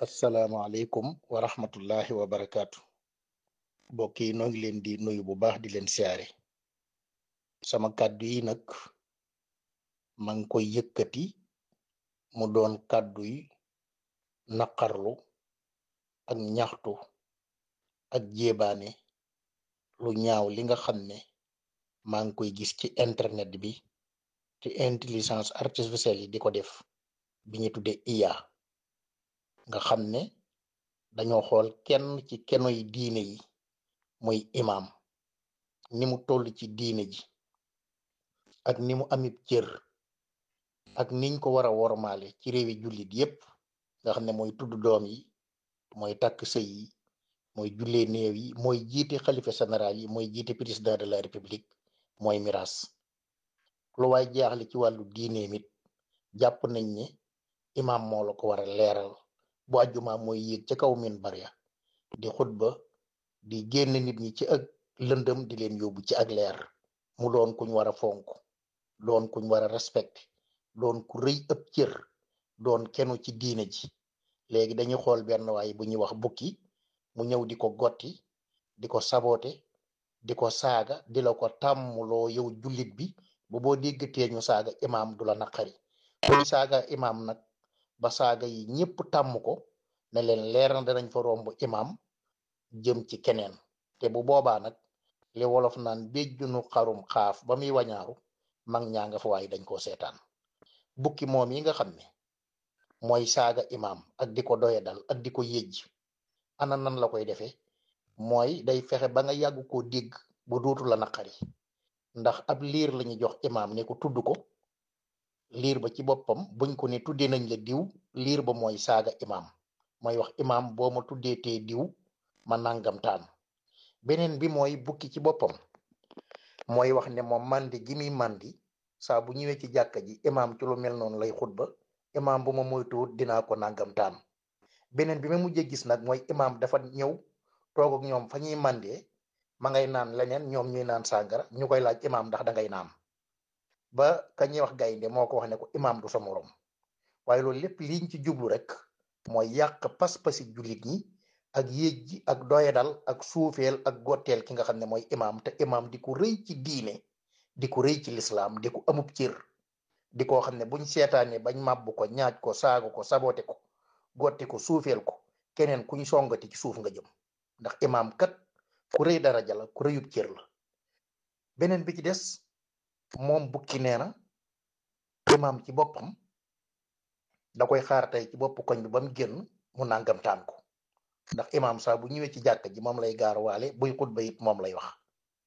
asalaamaaleykum wa rahmatullahi wa barakaatu mbokk yi noo ngi leen di nuyu bu baax di leen siyaare sama kàddu yi nag ma ngi koy yëkkati mu doon kàddu yi naqarlu ak ñaxtu ak jéebaane lu ñaaw li nga xam ne maa ngi koy gis ci internet bi ci intelligence artificielle yi di ko def bi ñu tudde IA nga xam ne dañoo xool kenn ci kenoy diine yi muy imam ni mu toll ci diine ji ak ni mu amib cër ak niñ ko war a wormaale ci réewi jullit yépp nga xam ne mooy tudd doom yi mooy takk sëy yi mooy jullee néew yi mooy jiite xalifa général yi mooy jiite président de la république mooy miras lu waay jaaxle ci wàllu diine mit jàpp nañ ne imam moo la ko war a leeral bu àjjuma mooy yéeg ca kaw min barya di xutba di génn nit ñi ci ak lëndëm di leen yóbbu ci ak leer mu doon kuñ war a fonk doon kuñ war a respecté doon ku rëy ëpp cër doon kenu ci diine ji léegi dañuy xool benn waay bu ñuy wax bukki mu ñëw di ko gotti di ko sabote di ko saaga di la ko tàmmuloo yow jullit bi bu boo déggatee ñu saaga imam du la naqari koy saaga imam nag ba saaga yi ñépp tàmm ko ne leen leer na danañ fa romb imam jëm ci keneen te bu boobaa nag li wolof naan béjjunu xarum xaaf ba muy wañaaru mag ñaa nga fa waaye dañ koo seetaan bukki moom yi nga xam ne mooy saaga imam ak di ko doye dal ak di ko yëjj ana nan la koy defee mooy day fexe ba nga yàgg koo dégg bu dootu la naqari ndax ab liir lañu jox imam ne ko tudd ko liir ba ci boppam buñ ko ne tuddee nañ la diw liir ba mooy saaga imam mooy wax imam boo ma tuddee tee diw ma nangam taan beneen bi mooy bukki ci boppam mooy wax ne moom mandi gi muy mandi saa bu ñëwee ci jàkka ji imam ci lu mel noonu lay xutba imam bu ma moytuwut dinaa ko nangam taan beneen bi ma mujjee gis nag mooy imam dafa ñëw toog ak ñoom fa ñuy mandee ma ngay naan leneen ñoom ñuy naan sàngara ñu koy laaj imam ndax da ngay naan ba ka ñuy wax gaynde moo ko wax ne ko imam du sa morom waaye loolu lépp liñ ci jublu rek mooy yàq pas-pasi jullit ñi ak yéej ji ak doyadal ak suufeel ak gotteel ki nga xam ne mooy imam te imam di ko rëy ci diine di ko rëy ci lislaam di ko amub cër di ko xam ne buñ seetaanee bañ màbbu ko ñaaj ko saagu ko sabote ko gotti ko suufeel ko keneen kuñ songati ci suuf nga jëm ndax imam kat ku rëy daraja la ku rëyub cër la beneen bi ci des moom bukki nee na imam ci boppam da koy xaar tey ci bopp koñ bi ba mu génn mu nangam taan ko ndax imam saa bu ñëwee ci jàkka ji moom lay gaar waale buy xutba it moom lay wax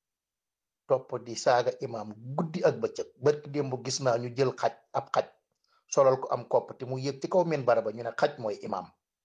topp di saaga imam guddi ak bëccëg barki démb gis naa ñu jël xaj ab xaj solal ko am kopp te mu yëg ci kaw min baraba ñu ne xaj mooy imam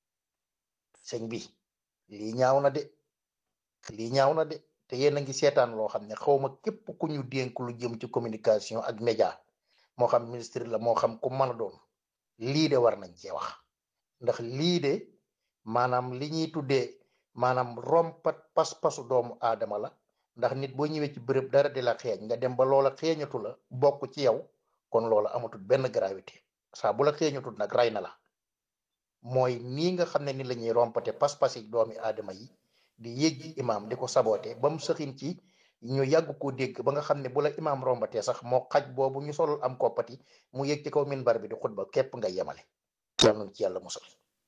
sëñ bi lii ñaaw na de lii ñaaw na de te yéen a ngi seetaan loo xam ne xawma képp ku ñu dénk lu jëm ci communication ak média moo xam ministre la moo xam ku mën a doon lii de war nañ cee wax ndax lii de maanaam li ñuy tuddee maanaam rompat pas-pasu doomu aadama la ndax nit boo ñëwee ci bërëb dara di la xeeñ nga dem ba loola xeeñatu la bokk ci yow kon loola amatul benn gravité saa bu la xeeñatul nag ray na la mooy nii nga xam ne ni la ñuy rompate pas-pasi doomi aadama yi di yëjji imam di ko saboote ba mu sëxin ci ñu yàgg koo dégg ba nga xam ne bu la imam rombatee sax moo xaj boobu ñu solul am koppati mu yëg ci kaw minbar bi di xutba képp nga yemale yal nañ ci yàlla musal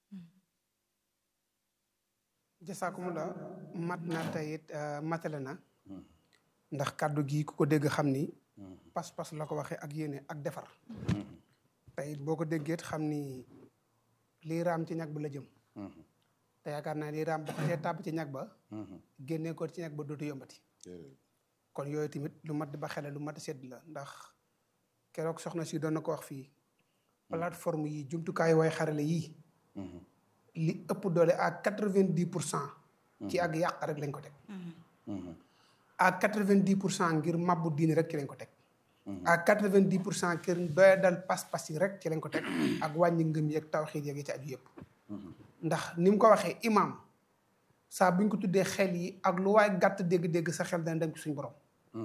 jasaakumulaa mat na tayit matale na ndax kàddu gi ku ko dégg xam ni pas-pas la ko waxee ak yéene ak defar tayit boo ko déggeet xam ni lii raam ci ñag ba la jëm te yaakaar naa lii raam ba xasee tàbb ci ñag ba génnee ko ci ñag ba dootu yombati kon yooyu tamit lu mat di ba xele lu mat a sedd la ndax keroog soxna si doon na ko wax fii plateforme yi jumtukaay way xarale yii li ëpp doole à quatre vingt dix pour cent ci ak yàq rek lañ ko teg à quatre vingt dix pour cent ngir mabbu diine rek ci lañ ko teg à quatre vingt dix pour cent ngir doya dal pas-pas yi rek ci lañ ko teg ak wàññi ngëm yeeg tawxiid yeeg yi ci aju yëpp ndax ni mu ko waxee imam saa buñ ko tuddee xel yi ak lu waay gàtt dégg-dégg sa xel dana dem ci suñ borom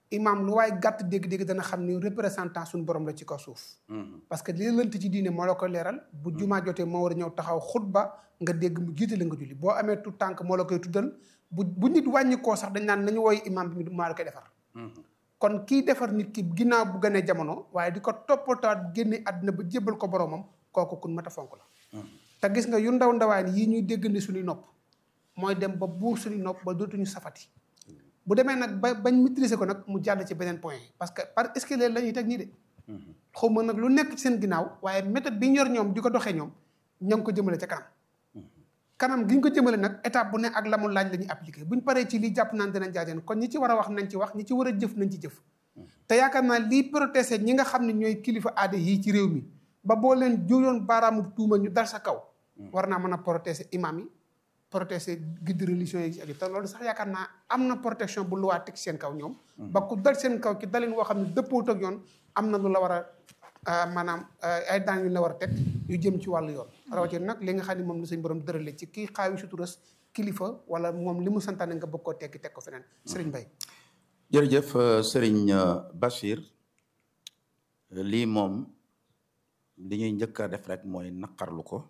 imaam lu waaye gàtt dégg-dégg dana xam ni représentant suñu borom la ci kaw suuf parce que li lënt ci diine moo la koy leeral bu jumaa jotee moo war a ñëw taxaw xutba nga dégg mu jiite la nga julli boo amee tout tànk moo la koy tuddal bu bu nit wàññi koo sax dañ naan nañu wooy imaam bi maa la koy defar kon kii defar nit ki ginnaaw bu gënee jamono waaye di ko toppataat génne àddina ba jébbal ko boromam kooku kun mat a fonk la te gis nga yu ndaw ndawaan yii ñuy déggandi suñuy nopp mooy dem ba buur suñuy nopp ba dootuñu safati bu demee nag ba bañ maîtriser ko nag mu jàll ci beneen point parce que par escalier la ñuy teg nii de xaw ma nag lu nekk ci seen ginnaaw waaye méthode bi ñu yor ñoom di ko doxee ñoom ña ngi ko jëmale ca kanam kanam gi ñu ko jëmale nag étape bu ne ak la mu laaj la ñuy appliqué buñ paree ci lii jàpp naan dinañ jaajeen kon ñi ci war a wax nañ ci wax ñi ci war a jëf nañ ci jëf te yaakaar naa lii protesté ñi nga xam ne ñooy kilifa aada yii ci réew mi ba boo leen jóyoon baaraamu tuuma ñu dal sa kaw war naa mën a protesté imam yi protesté guide religion yi ak te loolu sax yaakaar naa am na protection bu luwaa teg seen kaw ñoom ba ku dal seen kaw ci dalin woo xam ne dëppoot ak yoon am na lu la war a maanaam ay daan yu la war a teg yu jëm ci wàllu yoon rawatina nag li nga xam ne moom la suñ borom dërale ci kii xaawi suturas kilifa wala moom li mu santaane nga bëgg koo tekki teg ko feneen sëriñ Bay jërëjëf sëriñ Bachir lii moom li ñuy njëkk a def rek mooy naqarlu ko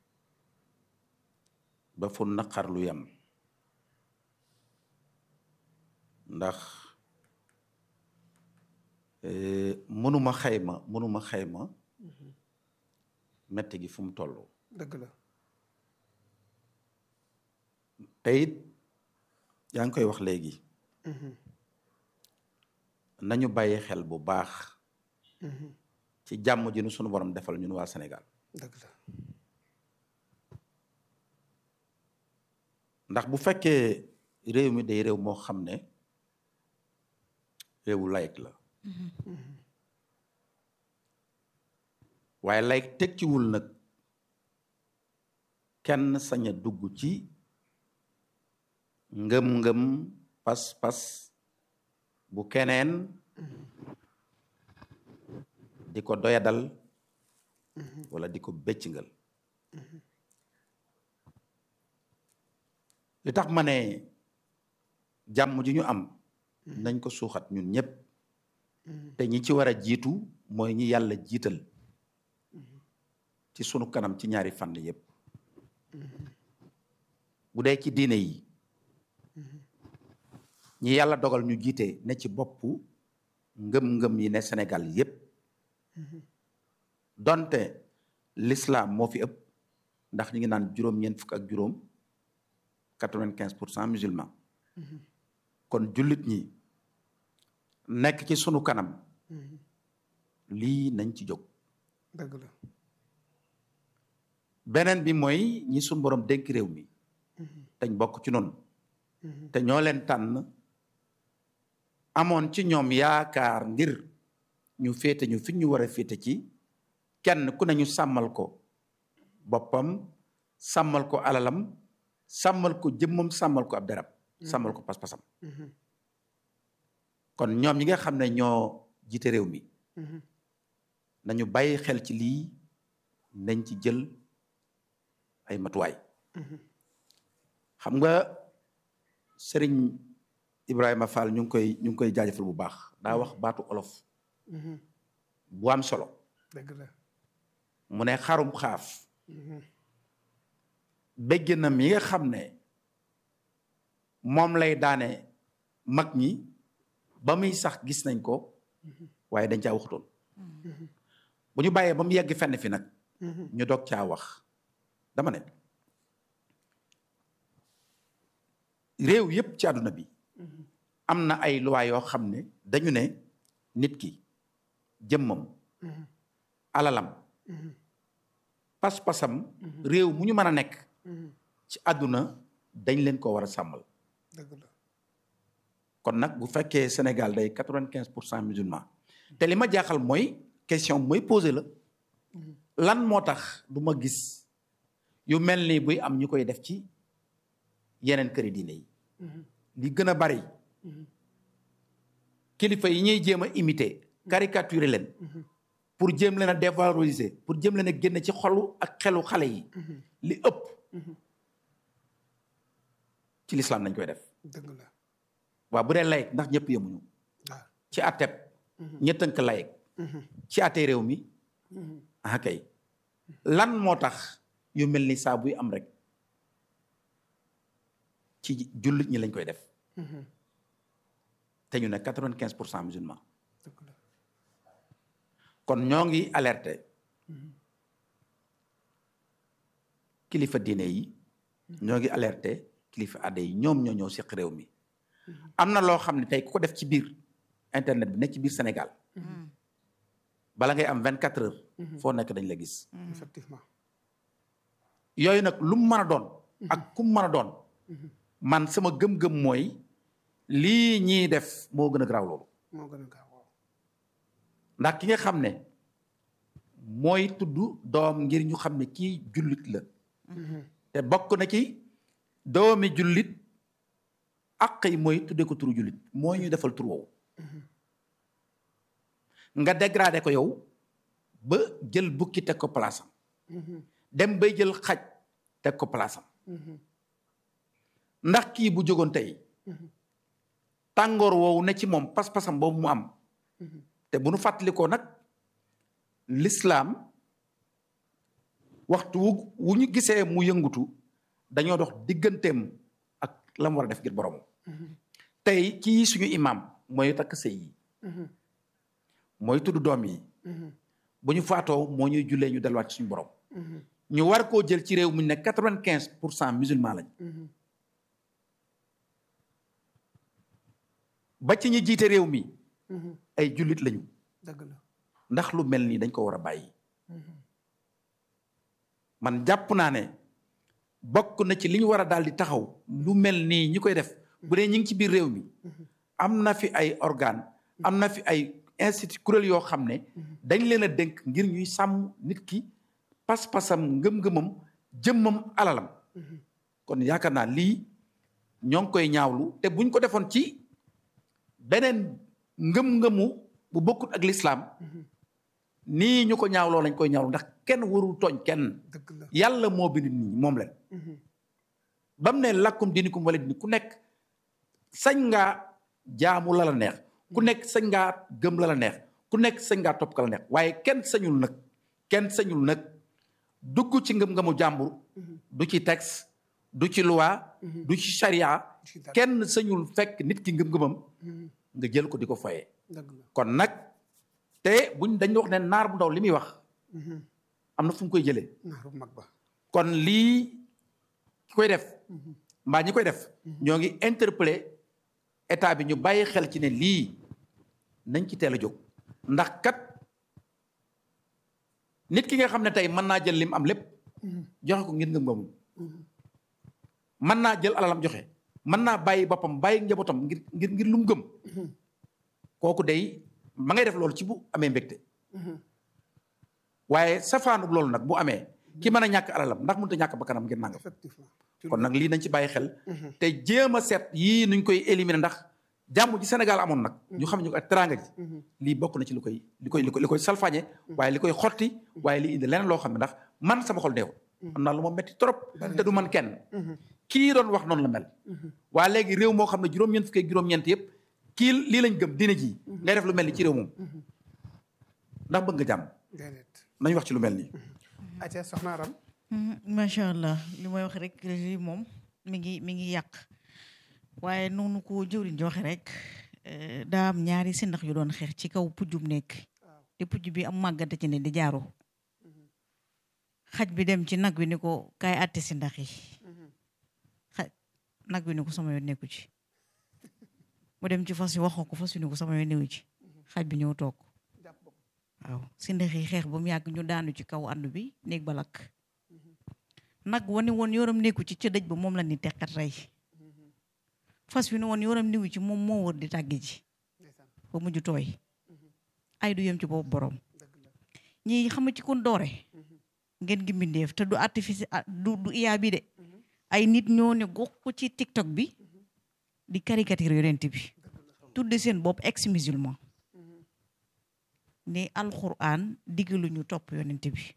ba fu naqarlu yem ndax mënuma xayma mënuma xayma metti gi fu mu toll dëgg la te it yaa ngi koy wax léegi nañu bàyyi xel bu baax ci jàmm ji nu sunu borom defal ñun waa Sénégal dëgg la ndax bu fekkee réew mi day réew moo xam ne réewu layik la waaye layik tekkiwul nag kenn sañ a dugg ci ngëm-ngëm pas-pas bu keneen di ko doyadal wala di ko bëccngal li tax ma ne jàmm ji ñu am nañ ko suuxat ñun ñëpp te ñi ci war a jiitu mooy ñi yàlla jiital ci sunu kanam ci ñaari fànn yëpp bu dee ci diine yi ñi yàlla dogal ñu jiite ne ci boppu ngëm-ngëm yi ne Sénégal yëpp donte l'islam moo fi ëpp ndax ñu ngi naan juróom-ñeent fukk ak juróom quatre-vingt-quinze pour cent musulman kon jullit ñi nekk ci sunu kanam lii nañ ci jóg dëgg la beneen bi mooy ñi sunu borom dénk réew mi dañ bokk ci noonu te ñoo leen tànn amoon ci ñoom yaakaar ngir ñu féete ñu fi ñu war a féete ci kenn ku ne ñu sàmmal ko boppam sàmmal ko alalam sàmmal ko jëmmam sàmmal ko ab derab sàmmal ko pas-pasam kon ñoom ñi nga xam ne ñoo jiite réew mi nañu bàyyi xel ci lii nañ ci jël ay matuwaay xam nga sëriñ Ibrahima Fall ñu ngi koy ñu ngi koy jaajëfal bu baax daa wax baatu olof bu am solo dëgg la mu ne xarum xaaf bégginam yi nga xam ne moom lay daane mag ñi ba muy sax gis nañ ko waaye dañ caa waxutoon bu ñu bàyyee ba mu yegg fenn fi nag ñu doog caa wax dama ne réew yépp ci àdduna bi am na ay loi yoo xam ne dañu ne nit ki jëmmam alalam pas-pasam réew mu ñu mën a nekk ci àdduna dañ leen ko war a sàmmal dëgg la kon nag bu fekkee Sénégal day quatre-vingt-quinze pour cent musulman te li ma jaaxal mooy question mooy posé la lan moo tax du ma gis yu mel ni buy am ñu koy def ci yeneen këri diine yi li gën a bari kilifa yi ñuy jéem a imiter caricaturer leen pour jéem leen a dévaloriser pour jéem leen a génne ci xolu ak xelu xale yi li ëpp ci lislaam nañ koy def dëgg la waaw bu dee layit ndax ñëpp yemuñu waaw ci atteb ña tënk layeg ci atte réew mi ah kay lan moo tax yu mel ni saa buy am rek ci jullit ñi lañ koy def te ñu ne quatre-vingt-quinze pour cent musulman dëgg la kon ñoo ngi alerté kilifa diine yi ñoo ngi alerté kilifa aada yi ñoom ñoo ñëw seq réew mi am na loo xam ne tey ku ko def ci biir internet bi nekk ci biir Sénégal bala ngay am vingt quatre heures foo nekk dañ la gis effectivement yooyu nag lu mu mën a doon ak ku mu mën a doon man sama gëm-gëm mooy lii ñiy def moo gën a garaaw loolu moo gën a gaaw waaw ndax ki nga xam ne mooy tudd doom ngir ñu xam ne kii jullit la te bokk na ci doomi jullit àq yi mooy tudde ko turu jullit moo ñu defal tur woowu nga dégradé ko yow ba jël bukki teg ko palaasam dem bay jël xaj teg ko palaasam ndax kii bu jógoon tey tàngoor woowu ne ci moom pas-pasam boobu mu am te bu nu fàttalikoo nag lislaam waxtu wu wu ñu gisee mu yëngutu dañoo dox digganteem ak la mu war a def ngir borom tey kii suñu imam mooy takk sëy yi mooy tudd doom yi bu ñu faatoo moo ñuy jullee ñu delluwaat ci suñu borom ñu war koo jël ci réew mu ne quatre-vingt-quinze pour cent musulman lañ ba ci ñi jiite réew mi ay jullit lañu dëgg la ndax lu mel nii dañ ko war a bàyyi man jàpp naa ne bokk na ci li ñu war a daal di taxaw lu mel nii ñi koy def bu dee ñi ngi ci biir réew mi am na fi ay organe am na fi ay institut kuréel yoo xam ne dañ leen a dénk ngir ñuy sàmm nit ki pas-pasam ngëm-ngëmam jëmmam alalam kon yaakaar naa lii ñoo ngi koy ñaawlu te buñ ko defoon ci beneen ngëm-ngëmu bu bokkut ak lislaam nii ñu ko ñaawloo lañ koy ñaawlu ndax kenn warul tooñ kenn dëgg la yàlla moo bind nit ñi moom leen ba mu ne lakkum dinikum wala dini ku nekk sañ ngaa jaamu la la neex ku nekk sañ ngaa gëm la la neex ku nekk sañ ngaa topp ka la neex waaye kenn sañul nag kenn sañul nag dugg ci ngëm-ngëmu jàmbur du ci texte du ci loi du ci charia ci dara. kenn sañul fekk nit ki ngëm-ngëmam nga jël ko di ko foyee dëgg la kon nag te buñ dañ wax ne naar bu ndaw li muy wax am na fu mu koy jëlee naaru mag ba kon lii ki koy def mbaa ñi koy def ñoo ngi interpellé état bi ñu bàyyi xel ci ne lii nañ ci teel a jóg ndax kat nit ki nga xam ne tey mën naa jël lim am lépp joxe ko ngir ngëm-ngëmum mën naa jël alalam joxe mën naa bàyyi boppam bàyyi njabootam ngir ngir ngir lu mu gëm kooku day ma ngay def loolu ci bu amee mbégte waaye safaanub loolu nag bu amee ki mën a ñàkk alalam ndax mënut a ñàkk bakkanam ngir nangam effectivement kon nag lii nañ ci bàyyi xel te jéem a seet yii nuñ koy éliminer ndax jàmm ji Sénégal amoon nag ñu xam ñu ko ak teranga ji lii bokk na ci li koy li koy li koy li koy salfañe waaye li koy xotti waaye li indi leneen loo xam ne ndax man sama xol neexul am naa lu ma metti trop te du man kenn kii doon wax noonu la mel waa léegi réew moo xam ne juróom-ñeent fukki ak juróom-ñeent yëpp kii lii lañ gëm dina ji ngay def lu mel ni ci réew moom ndax bëgg nga jàmm déedéet nañ wax ci lu mel nii aca soxna Aram macha allah li may wax rek lii moom mi ngi mi ngi yàq waaye noonu ko jëwriñ ji waxe rek eh, daa am ñaari si ndax yu doon xeex ci kaw pujjum nekk te pujj bi am màggante ci ne di jaaroo xaj bi dem ci nag wi ni ko kaay àtte si ndax yi xaj nag wi ni ko sama yoon nekku ci mu dem ci fas yi waxoo ko fas wi ni ko sama yoon newu ci xaj bi ñëw toog jàpp bopp waaw si ndax yi xeex ba mu yàgg ñu daanu ci kaw ànd bi néeg ba lakk nag wani woon yoram nekku ci ca dëj ba moom la ni teqat rey fas wi ne woon yoram niwu ci moom moo wër di tàgge ji ndeysaan ba mujj tooy ay du yem ci boobu borom dëgg la ñi xama ci kon doore ngeen gi mbindeef te du artifice ah, du du IA bi de ay nit ñoo ne gox ko ci TikTok bi di caricature yonent bi tudde seen bopp ex musulman ne alxuraan diggaluñu topp yonent bi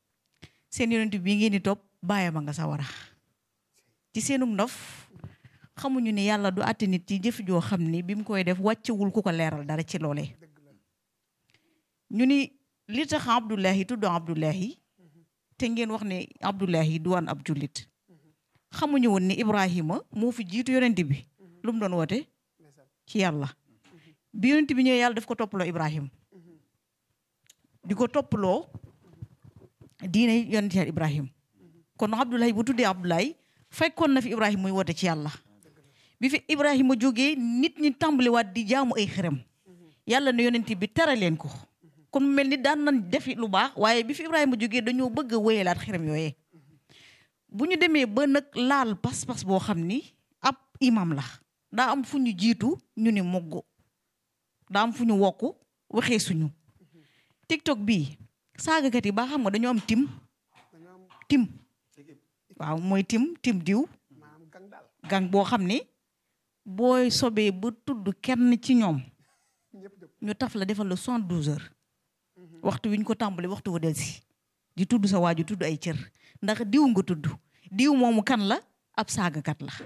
seen yonent bi ngeen di topp bàyyam a nga sawara ci seenum ndof xamuñu ni yàlla du àtte nit ci jëf joo xam ni bi mu koy def wàccewul ku ko leeral dara ci loolee ñu ni li tax Abdullahi tudd Abdullahi te ngeen wax ne Abdullahi du waan ab jullit xamuñu woon ni Ibrahima moo fi jiitu yonent bi lu mu doon woote ci yàlla bi yonent bi ñëwee yàlla daf ko toppaloo Ibrahima di ko toppaloo diine yonent yàlla Ibrahima kon Abdullahi bu tuddee Abdullahi fekkoon na fi Ibrahima muy woote ci yàlla bi fi Ibrahima jógee nit ñi tàmbaliwaat di jaamu ay xërëm yàlla ne yonent bi tere leen ko kon mu mel ni daan nañ defi lu baax waaye bi fi Ibrahima jógee dañoo bëgg a wéyalaat xërëm yooyee bu ñu demee ba nag laal pas-pas boo xam ni ab imam la daa am fu ñu jiitu ñu ni mogg daa am fu ñu wokk waxee suñu tiktok bii saagakat yi baa xam nga dañoo am tim tim waaw mooy tim tim diw gang boo xam ni booy sobee ba tudd kenn ci ñoom ñu taf la defal la soixante-douze heures waxtu wi ñu ko tàmbali waxtu wa del si di tudd sa waaju tudd ay cër ndax diw nga tudd diw moomu kan la ab saagakat la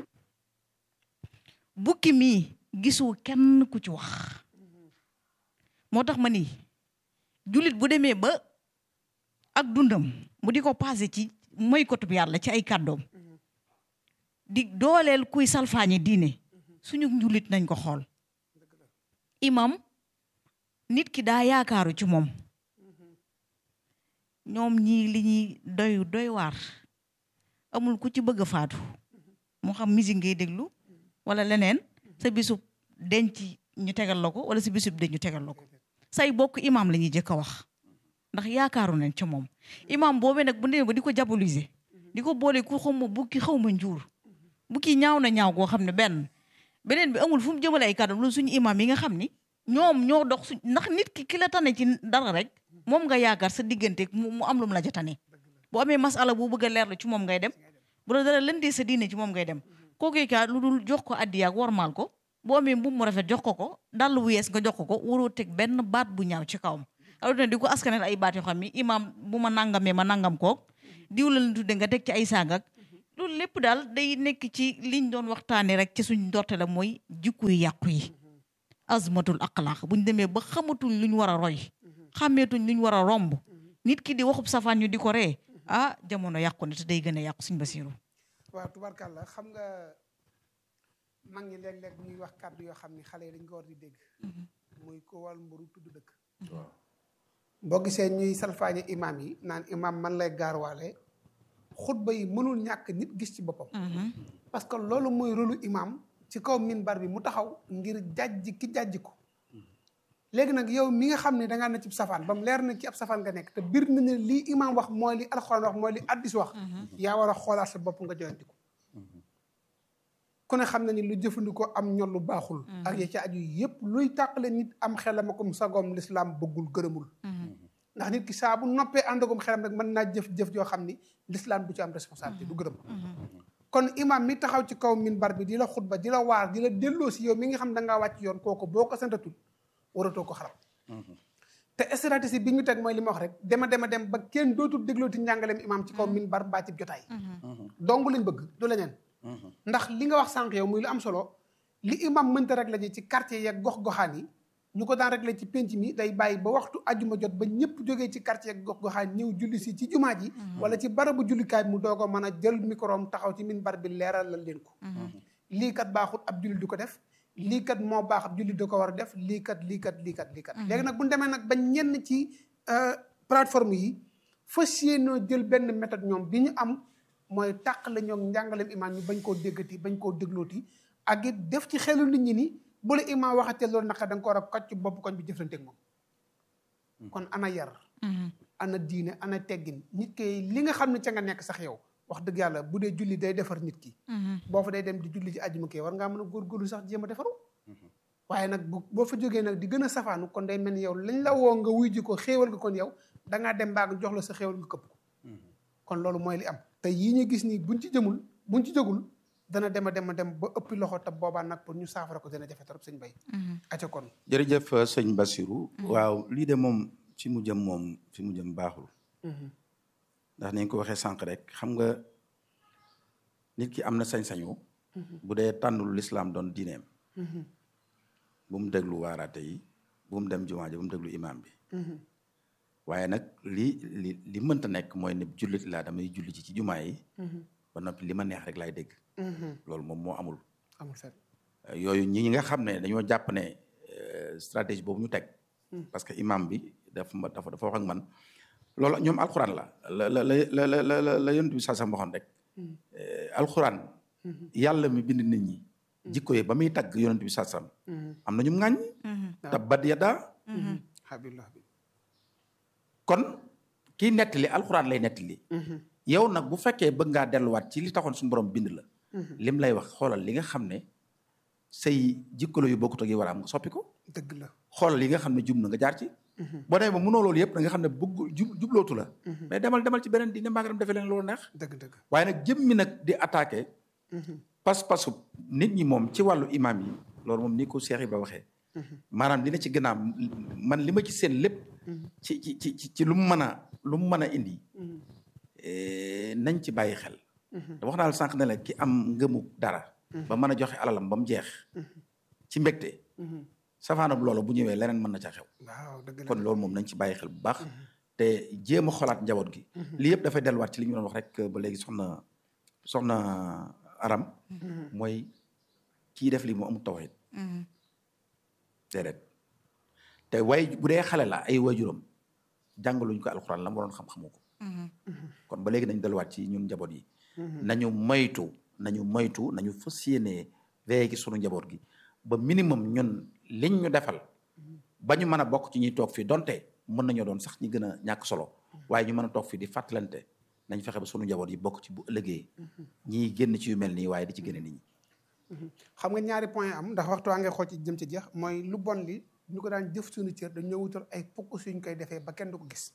bukki mii gisu kenn ku ci wax moo tax ma ni jullit bu demee ba ak dundam mu di ko passé ci mooy kotub yàlla ci ay kàddoom di dooleel kuy salfaañe diine suñu njullit nañ ko xool imam nit ki daa yaakaaru ci moom ñoom ñii li ñuy doy doy waar amul ku ci bëgg a faatu moo xam musique ngay déglu wala leneen sa bisub denc ñu tegal la ko wala sa bisub denc ñu tegal la ko say bokk imam la ñuy jëkk a wax ndax yaakaaru nañ ci moom imam boobee nag bu demee ba di ko diaboliser di ko boole ku xaw ma bukki xaw ma njuur bukki ñaaw na ñaaw koo xam ne benn beneen bi amul fu mu jëmale ay kàddu loolu suñu imam yi nga xam ni ñoom ñoo dox suñ ndax nit ki ki la tane ci dara rek moom nga yaakaar sa diggante mu am lu mu la jotane boo amee masala bu bëgg a leerlu ci moom ngay dem bu la dara lëndee sa diine ci moom ngay dem kooku ka lu dul jox ko addiya ak warmaal ko boo amee mbubb mu rafet jox ko ko dàll bu yees nga jox ko ko waroo teg benn baat bu ñaaw ci kawam alors di ko askanel ay baat yoo xam ni imam bu ma nangamee ma nangam koog diw la la tudde nga teg ci ay saagak loolu lépp daal day nekk ci liñ doon waxtaanee rek ci suñ ndorte la mooy jikko yu yàqu yi azmatul aqlaq buñ demee ba xamatuñ luñ war a roy xàmmeetuñ luñ war a romb nit ki di waxub safaan ñu di ko ree ah jamono yàqu na te day gën a yàqu suñ basiru waaw tubarkàlla xam nga mag ñi léeg-léeg bu ñuy wax kàddu yoo xam ni xale yi dañ ko war di dégg muy ko wal mburu tudd dëkk boo gisee ñuy salfaañe imaam yi naan imaam man lay gaarwaale xutba yi mënul ñàkk nit gis ci boppam parce que loolu mooy rôlu imaam ci kaw minbar bi mu taxaw ngir jàjj ki jàjj ko léegi nag yow mi nga xam ne dangaa na ci safaan ba mu leer na ci ab safaan nga nekk te bir na ne lii imaam wax mooy li alxuraan wax mooy li addis wax yaa war a xoolaat sa bopp nga joyanti ko ku ne xam na ni lu jëfandikoo am ñol lu baaxul ak ya ci aju yépp luy tàqale nit am xelam akum sagoom lislaam bëggul gërëmul ndax nit ki saa bu noppee àndagum xelam rek mën naa jëf-jëf joo xam ni lislaam du ci am responsabilité du gërëm kon imam mi taxaw ci kaw minbar bi di la xutba di la waar di la delloo si yow mi nga xam da ngaa wàcc yoon kooku boo ko santatul waratoo ko xaram te stratégie bi ñu teg mooy li ma wax rek dema dema dem ba kenn dootul déglooti njàngaleem imam ci kaw minbar mbaa ci jotaay dong lañ bëgg du leneen ndax li nga wax sànq yow muy lu am solo li imam mënta rek la ji ci quartier yeeg gox-goxaan yi ñu ko daan réglé ci penc mi day bàyyi ba waxtu ajuma jot ba ñëpp jógee ci quartier yeeg gox-goxaan ñëw julli si ci jumaa ji wala ci barabu jullikaay mu doog a mën a jël microom taxaw ci minbar bi leeral la leen ko lii kat baaxut ab jullit du ko def lii kat moo baax ab jullit da ko war a def lii kat lii kat lii kat lii kat léegi nag bu ñu demee nag ba ñenn ci plateforme yi fas yéenoo jël benn méthode ñoom bi ñu am mooy tàq la ñoom njàngaleem imaam ñu bañ koo déggati bañ koo déglooti ak it def ci xelu nit ñi ni bu la imaam waxatee loolu naka da nga ko war a kocc ci bopp koñ bi jëflanteeg moom kon ana yar ana diine ana teggin nit ki li nga xam ne ca nga nekk sax yow wax dëgg yàlla bu dee julli day defar nit ki boo fa day dem di julli ci àjjuma kee war ngaa mën a góorgóorlu sax jéem a defaru waaye nag bu boo fa jógee nag di gën a safaanu kon day mel ni yow lañ la woo nga wuy ji ko xéewal nga kon yow dangaa dem baa nga jox la sa xéewal nga këpp ko kon loolu mooy li am te yii ñu gis nii buñ ci jëmul buñ ci jógul dana dem a dem a dem ba ëppi loxo te boobaa nag pour ñu saafara ko dana jafe trop sëñ bay aca kon jërëjëf sëñ Bassirou waaw lii de moom fi mu jëm moom fi mu jëm baaxul ndax nañ ko waxee sànq rek xam nga nit ki am na sañ-sañu bu dee tànnul lislaam doon diineem bu mu déglu waaraate yi bu mu dem jumaa ji bu mu déglu imaam bi waaye nag li li li mënta nekk mooy ne jullit laa damay julli ci ci jumaa yi ba noppi li ma neex rek laay dégg loolu moom moo amul amul fenn yooyu ñi nga xam ne dañoo jàpp ne stratégie boobu ñu teg parce que imam bi dafa ma dafa dafa wax ak man loolu ñoom alxuraan la la la la la la la la yonent bi saa sam waxoon rek alxuraan yàlla mi bind nit ñi jikko yi ba muy tagg yonent bi saa sam am na ñu ŋàññ tabbat yadaa habillah bi kon kii nettali alxuraan lay nettali yow nag bu fekkee bëgg ngaa delluwaat ci li taxoon suñu borom bind la lim lay wax xoolal li nga xam ne say jikkalo yu bokkut ak yi war a am nga soppi ko dëgg la xoolal yi nga xam ne jub na nga jaar ci boo demee ba mënoo loolu yëpp da nga xam ne bëgg jub jublootu la mais demal demal ci beneen diine mbaa nga dem defee leen loolu neex dëgg dëgg waaye nag jëm mi nag di attaqué pas-pasu nit ñi moom ci wàllu imam yi loolu moom ni ko Cheikh Ibra waxee maanaam dina ci gannaaw man li ma ci seen lépp ci ci ci ci lu mu mën a lu mu mën a indi nañ ci bàyyi xel da wax naa la sànq ne la ki am ngëmu dara ba mën a joxe alalam ba mu jeex ci mbégte safaanab loolu bu ñëwee leneen mën na ca xew waaw dëgg la kon loolu moom nañ ci bàyyi xel bu baax te jéem a xolaat njaboot gi lii yëpp dafay delluwaat ci li ñu doon wax rek ba léegi soxna soxna aram mooy kii def li mu amul tawhid déedéet te way bu dee xale la ay waajuram jàngaluñ ko alxuraan la mu waroon xam-xamu ko kon ba léegi nañ delluwaat ci ñun njaboot yi nañu moytu nañu moytu nañu fas yéenee veillé ci sunu njaboot gi ba minimum ñun liñ ñu defal ba ñu mën a bokk ci ñuy toog fii donte mën nañoo doon sax ñi gën a ñàkk solo waaye ñu mën a toog fii di fàttalante nañ fexe ba sunu njaboot yi bokk ci bu ëllëgee ñiy génn ci yu mel nii waaye di ci génne nit ñi xam nga ñaari point am ndax waxtu waa ngay xool ci jëm ci jeex mooy lu bon li ñu ko daan jëf suñu cër dañoo wutal ay focus yu ñu koy defee ba kenn du ko gis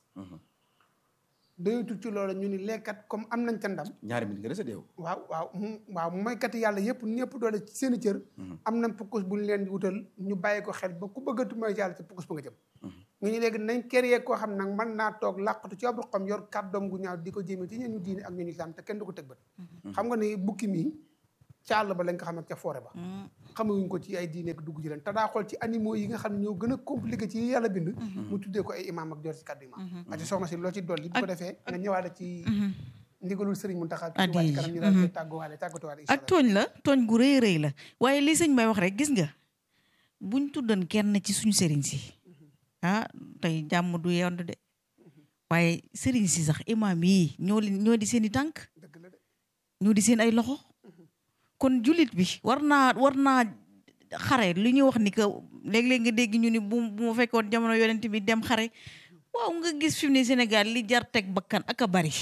dañutul ci loolu ñu ni lekkat comme am nañ ca ndam ñaari minute nga dese deew waaw waaw mu waaw moykat yàlla yëpp ñëpp doole ci seen i cër am nañ focus bu ñu leen di wutal ñu bàyyi ko xel ba ku bëggatu mooy yàlla ci focus ba nga jëm ñu ñu léegi nañ créer koo xam nag mën naa toog làqatu ci ab xam yor kàddoom gu ñaaw di ko jéeme ci ñeen ñu diine ak ñu ñu islam te kenn du ko tëg bët xam nga ni bukki mii ca àll ba lañ ko xam ak ca forêt ba xamewuñ ko ci ay diine ak dugg ji leen te daa xool ci animaux yi nga xam ne ñoo gën a compliqué ci yàlla bind mu tuddee ko ay imaam ak jor ci kàddu imaam aci soxna si loo ci dolli bu ko defee nga ñëwaale ci ndigalul sëriñ Mountakha ci wàcc kanam ñu daal koy tàgguwaale tàggatuwaale ak tooñ la tooñ gu rëy rëy la waaye li sëñ may wax rek gis nga buñ tuddan kenn ci suñu sëriñ si ah tey jàmm du yond de waaye sëriñ si sax imaam yi ñoo leen ñoo di seen i tànk dëgg la de ñoo di seen ay loxo kon jullit bi war naa war naa xare li ñuy wax ni que léeg-léeg nga dégg ñu ni bu bu ma fekkoon jamono yonent bi dem xare waaw nga gis fi mu ne Sénégal li jar teg bakkan ak a bari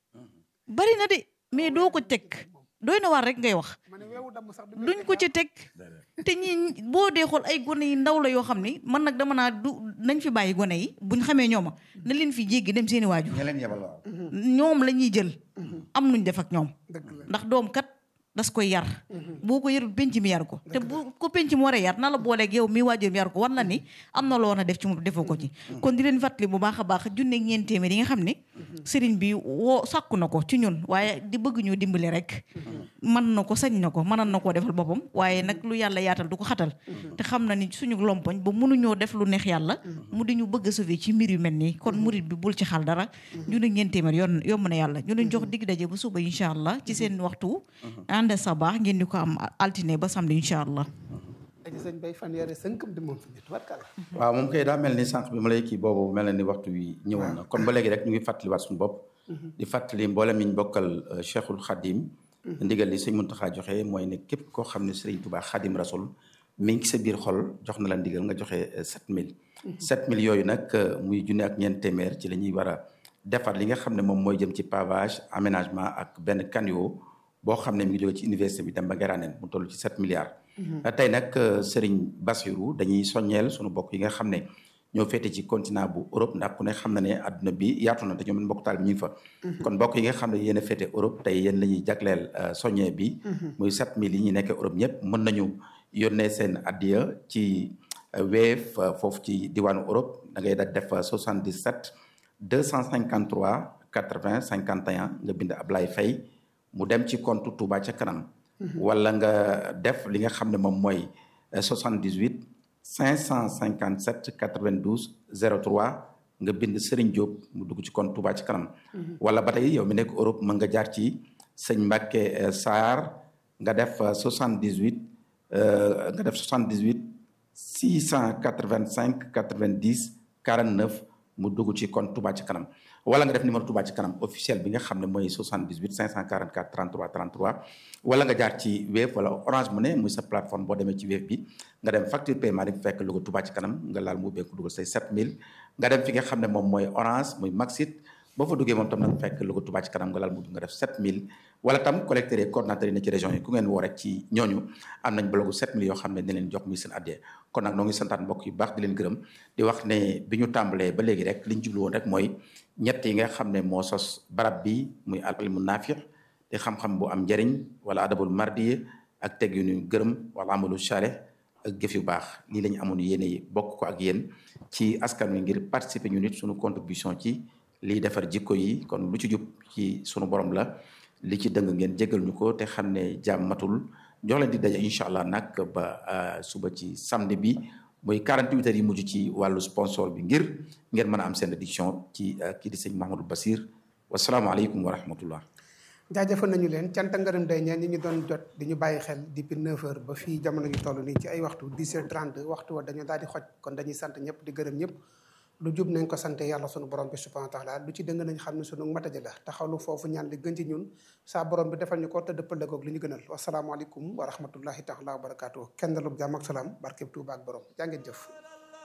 bari na de mais doo ko teg doy na waar rek ngay wax ma ne weewu damm sax duñ ko ci teg te ñi boo dee xool ay gone yi ndaw la yoo xam ni man nag dama naa du nañ fi bàyyi gone yi buñ xamee ñooma na leen fi jéggi dem seeni waajur ña leen yebal waaw ñoom la ñuy jël am nuñ def ak ñoom dëgg la ndax doom kat das koy yar boo ko yarul penc mi yar ko te bu ko penc mi war a yar na la booleeg yow mi waajur mi yar ko war la ni am na loo na def ci moom defoo ko ci kon di leen fàttali bu baax a baax junne ak ñeent téeméer yi nga xam ne sëriñ bi woo sàkku na ko ci ñun waaye di bëgg ñu dimbali rek mën na ko sañ na ko mënan na koo defal boppam waaye nag lu yàlla yaatal du ko xatal te xam na ni suñu lompoñ ba mënuñoo def lu neex yàlla mu di ñu bëgg a sauver ci mbir yu mel nii kon murit bi bul ci xal dara junne ak ñeent téeméer yoon yomb na yàlla ñu leen jox digg daje ba suba incha allah ci seen waxtu ànd sa baax ngeen di ko am altine ba samedi incha allah aji sëñ bay fan yare sënkam di moom fi nit warkal waaw moom kay daa mel ni sànq bi ma lay kii boobu mel na ni waxtu wi ñëwoon na kon ba léegi rek ñu ngi fàttaliwaat suñu bopp di fàttali mboolem mi ñu bokkal Cheikhul Khadim ndigal li sëñ Mountakha joxe mooy ne képp koo xam ne Serigne Touba Khadim Rasoul mi ngi sa biir xol jox na la ndigal nga joxe 7000 7000 yooyu nag muy junne ak ñeent téeméer ci la ñuy war a defar li nga xam ne moom mooy jëm ci pavage aménagement ak benn caniveau boo xam ne mi ngi jóge ci université bi dem ba Ngeraaneen mu toll ci 7 milliards tey nag Serigne Bassirou dañuy soññeel sunu bokk yi nga xam ne ñoo féete ci continent bu Europe ndax ku ne xam na ne adduna bi yaatu na te ñoom mbokk taal bi ñu ngi fa kon mbokk yi nga xam ne yéen a féete Europe tey yéen la ñuy jagleel soññee bi muy 7000 yi ñu nekkee Europe ñëpp mën nañu yónnee seen addiya ci Wave foofu ci diwaanu Europe da ngay daal def 77 253 80 51 nga bind Ablaye Faye mu dem ci compte Touba ca kanam wala nga def li nga xam ne moom mooy 78 557 92 03 nga bind Serigne Diop mu dugg ci compte Touba ci kanam. wala ba tey yow mi nekk Europe mën nga jaar ci sëñ Mbacke Sarr nga def 78 nga def 78 685 90 49 mu dugg ci compte Touba ci kanam. wala nga def numéro Touba ci kanam officiel bi nga xam ne mooy 78 544 33 33 wala nga jaar ci Wave wala Orange Money muy sa plateforme boo demee ci Wave bi nga dem facture paiement di fekk logo Touba ci kanam nga laal mu ubbeeku dugal say 7000 nga dem fi nga xam ne moom mooy Orange muy Maxit boo fa duggee moom tam nag fekk logo Touba ci kanam nga laal mu nga def 7000 wala tam collecteurs yi coordonnateurs yi ne ci région yi ku ngeen woo rek ci ñooñu am nañ blogu 7000 yoo xam ne ne leen jox muy seen addee kon nag noo ngi santaat mbokk yu baax di leen gërëm di wax ne bi ñu tàmbalee ba léegi rek li ñu jublu woon rek mooy ñett yi nga xam ne moo sos barab bi muy al ilmu naafiq te xam-xam bu am njëriñ wala adabul mardiye ak teg yu ñu gërëm wala amalu chareh ak jëf yu baax lii la ñu amoon yéene bokk ko ak yéen ci askan wi ngir participer ñu nit suñu contribution ci liy defar jikko yi kon lu ci jub ci sunu borom la li ci dëng ngeen jégal ñu ko te xam ne jàmm matul jox leen di daje incha allah nag ba suba ci samedi bi muy 48 heures yi mujj ci wàllu sponsor bi ngir ngeen mën a am seen édition ci kii di sëñ Mahamadou Basir wasalaamaaleykum wa rahmatullah jaajëfal nañu leen cant ngërëm day ñeen ñi ñu doon jot di ñu bàyyi xel depuis 9h ba fii jamono ñu toll nii ci ay waxtu 10h30 waxtu wa dañu daal di xoj kon dañuy sant ñëpp di gërëm ñëpp lu jub nañ ko sante yàlla sunu borom bi subhanahu wa taala lu ci dëng nañ xam ne sunu mataji la taxawlu foofu ñaan li gën ci ñun saa borom bi defal ñu ko te dëppal koog li ñu gënal wasalaamaaleykum wa rahmatullahi taala wa barakaatu kenn lu jàmm ak salaam barkeb Tuuba ak borom jaa ngeen jëf